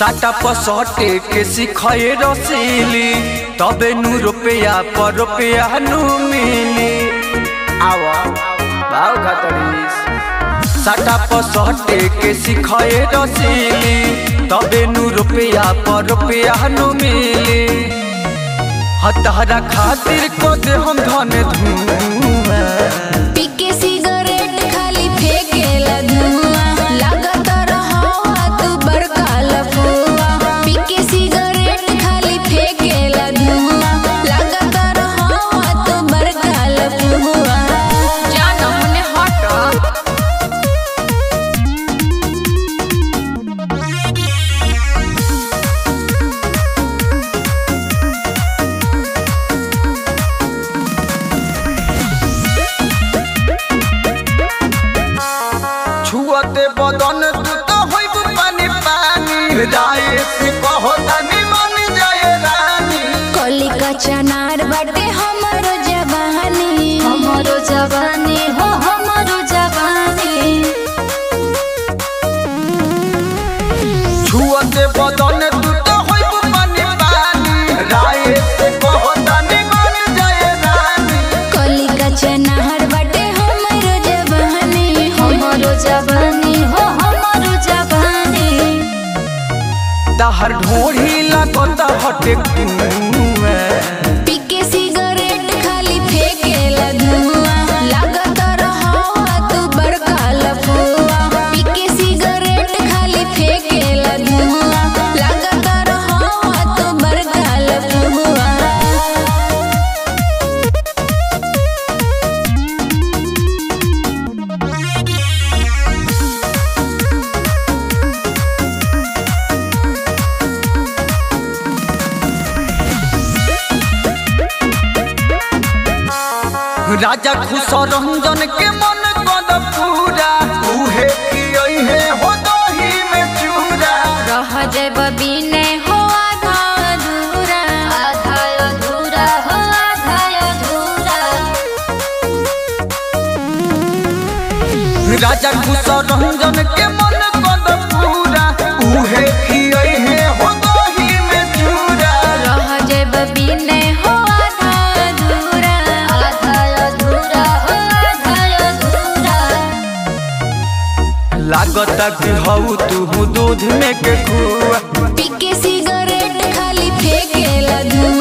साटा पसटे के सिखाए रसीली तबे नु रुपया पर रुपया नु मिली आवा भाव खतरीस साटा पसटे के सिखाए रसीली तबे नु रुपया पर रुपया नु मिली हतहरा खातिर को दे हम धन धुआं पीके सिगरेट खाली फेंकेला धुआं लागत रहवा तू बड़का लफुआ पीके सिगरेट खाली फेंकेला धुआं लागत रहवा तू बड़का लफुआ जान हमने हट छुअते बदन तू तो होइब पानी पानी राय से कहो तनी मन जाए रानी कली का चनार बाटे हमरो जवानी हमरो जवानी हो हमरो जवानी छुअते बदन तू तो होइब पानी पानी राय से कहो तनी मन जाए रानी कली का चनार बाटे हमरो जवानी हमरो जवानी हो हमरो जवानी तहर ढोढ़ी लागत हटे कुआं पीके सिगरेट खाली फेंकेला धुआं लागत रहवा तू बड़का लफुआ पीके सिगरेट खाली फेंकेला धुआं लागत रहवा तू बड़का लफुआ राजा खुश रंजन के मन कद पूरा उहे की है हो दही में चूरा रह जब बिने हो आधा अधूरा आधा अधूरा हो आधा अधूरा राजा खुश रंजन के मन कद पूरा उहे की है हो दही में चूरा रह जब बिने हो आधा अधूरा आधा अधूरा हो आधा अधूरा लागत कि हऊ तू दूध में के कुआ पीके सिगरेट खाली फेंकेला धुआं